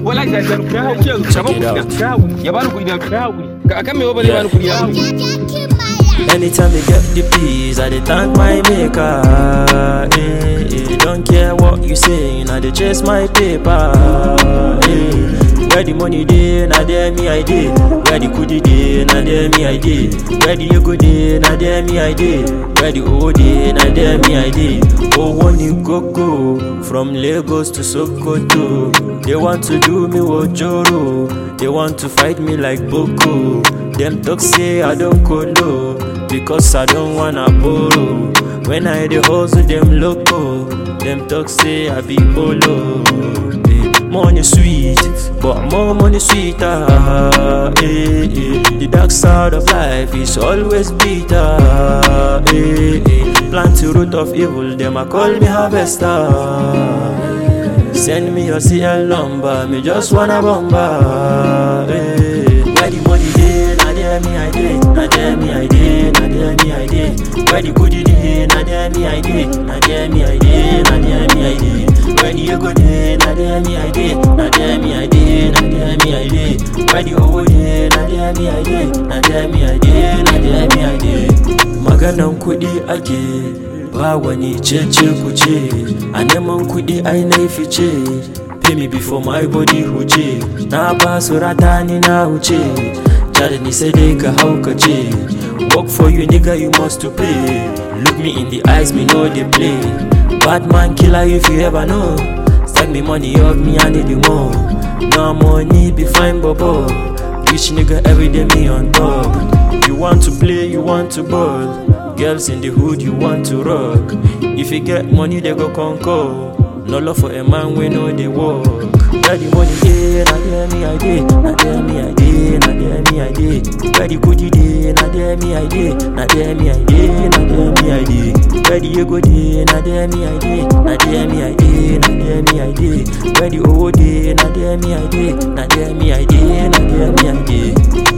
wallahi sai sai ku haƙuri shaban kuɗi na ka haƙuri ya bani kuɗi na ka haƙuri ka akan me ba zai bani kuɗi na Anytime I get the peace, I dey thank my maker. Eh, eh, don't care what you say, I dey chase my paper. Eh, where the money dey, na there me I dey. Where the kudi dey, na there me I dey. Where the ego dey, na there me I dey. Where the O dey, na there me I dey. Oh, one you go go from Lagos to Sokoto. They want to do me wojoro. They want to fight me like Boko. Them talk say I don't colo because I don't wanna borrow. When I dey hustle them loco, them talk say I be polo. Eh, Money sweet, but more money sweeter. Eh, eh. The dark side of life is always bitter. Eh, eh. Plant the root of evil, them a call me harvester. Send me your CL number, me just wanna bomba. Hey. Where the money dey, na there me I dey, na there me I dey, na there me I dey. Where the goodie dey, na there me I dey, na there me I dey, na there me I dey. Where the ego dey, na there me I dey, na there me I dey, na there me I dey. Where the owo dey, na there me I dey, na there me I dey, na there me I dey. Maganan kuɗi ake ba wani cece kuce a neman kuɗi ai na fice pay me before my body huce na ba su rata ni na huce jada ni sai dai ka haukace work for you nigga you must to pay look me in the eyes me know they play bad man killer if you ever know stack me money up me I need you more no money be fine bobo rich nigga every day me on top you want to play you want to ball Girls in the hood, you want to rock. If you get money, they go conquer. No love for a man, we know they work. Where the money dey, na there me I dey, na there me I dey, na there me I dey. Where the goodie dey, na there me I dey, na there me I dey, na there me I dey. Where the ego dey, na there me I dey, na there me I dey, na there me I dey. Where the owo dey, na there me I dey, na there me I dey, na there me I dey.